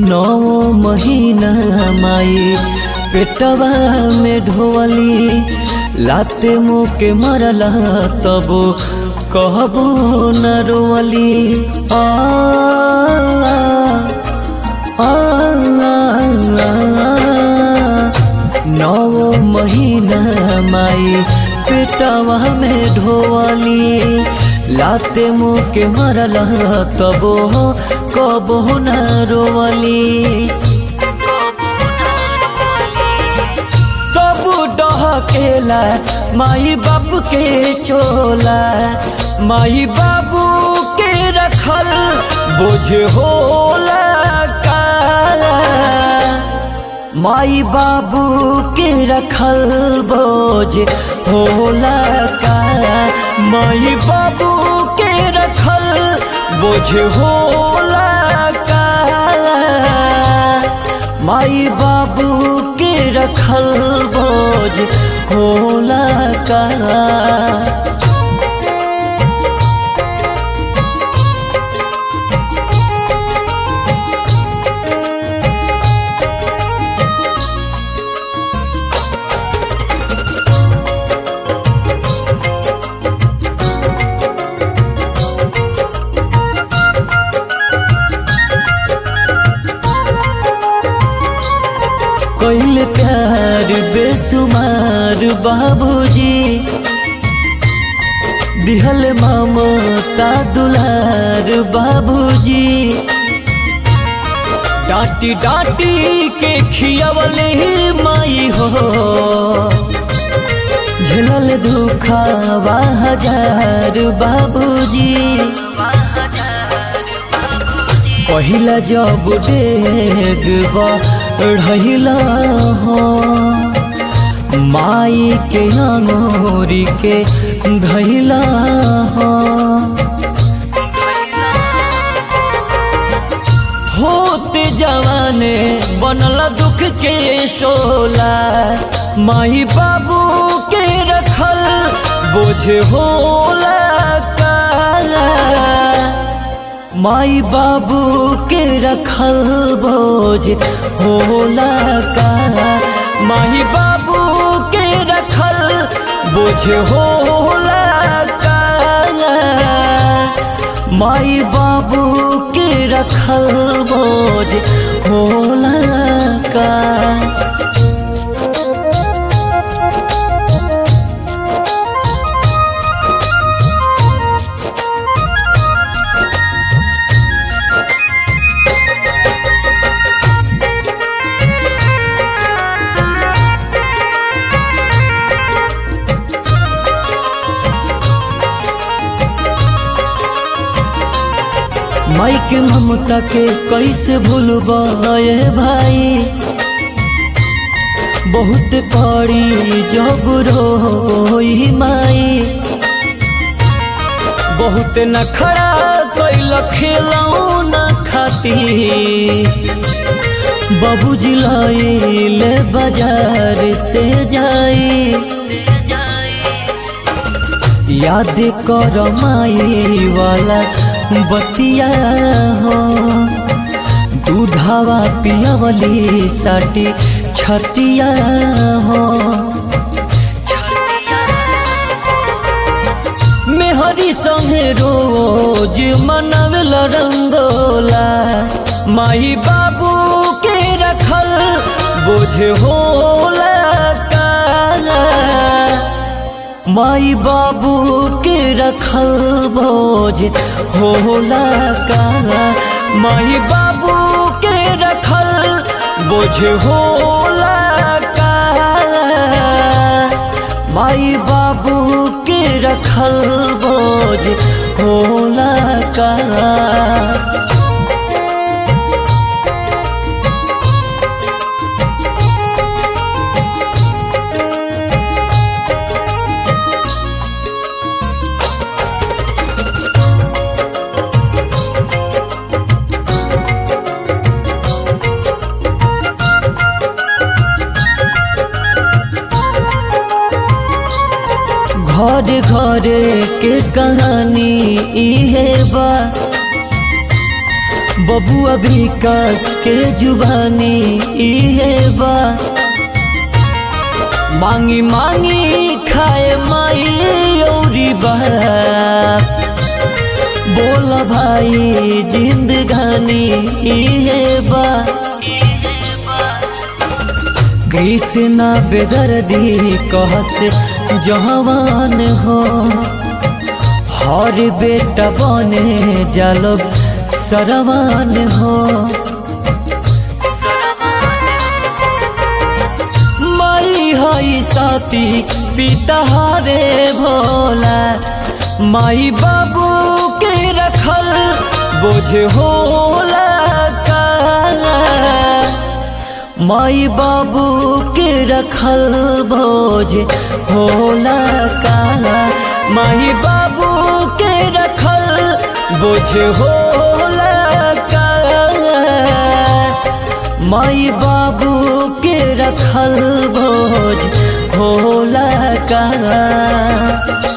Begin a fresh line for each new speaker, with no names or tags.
नौ महीना माई पेटवा में ढोवली लाते मुँह के मरला तब कहबो न रोवली आ आ, आ, नौ महीना माई पेटवा में ढोवली लाते मुँह के मरला तबो कबो न रोवली तब डहकेला माई बाप के चोला माई बाबू के रखल बोझ होला का माई बाबू के रखल बोझ होला का माई बाबू के रखल बोझ होला का माई बाबू के रखल बोझ होला का कैल प्यार बेसुमार बाबूजी दिहल ममता दुलार बाबूजी डांटी डांटी के खियावले माई हो झेलल दुखावा हजार बाबूजी पहिला जब डेग बढ़ला हो माई के अंगोरी के धैला हो होते जवाने बनल दुख के शोला माई बाबू के रखल बोझ होला काला माई बाबू के रखल बोझ होला का माई बाबू के रखल बोझ होला का माई बाबू के रखल बोझ होला का माई के ममता के कैसे भूलबाए भाई बहुत पड़ी जब रोई माई बहुत नखरा कैल खेलऊ न खाती बाबूजी लाइले बाजार से जाई याद कर माई वाला बतिया हो दूधावा पियावली साटी छतिया हो मेहरी संगे रोज मनवेल रंगोला माई बाबू के रखल बोझ होला काला माई बाबू के रखल बोझ होला का माई बाबू के रखल बोझ होला का माई बाबू के रखल बोझ होला का घर घर के कहानी इहे बा बबुआ विकास के जुबानी इहे बा मांगी मांगी खाए माई औरी बाप बोल भाई जिंदगानी इहे बा कृष्णा बेदर्दी कहस जवान हो हर बेटा बने जालब सरवान हो माई हई साथी पिता हरे भोला माई बाबू के रखल बोझ होला का माई बाबू के रखल बोझ होला का माई बाबू के रखल बोझ होला का माई बाबू के रखल बोझ होला का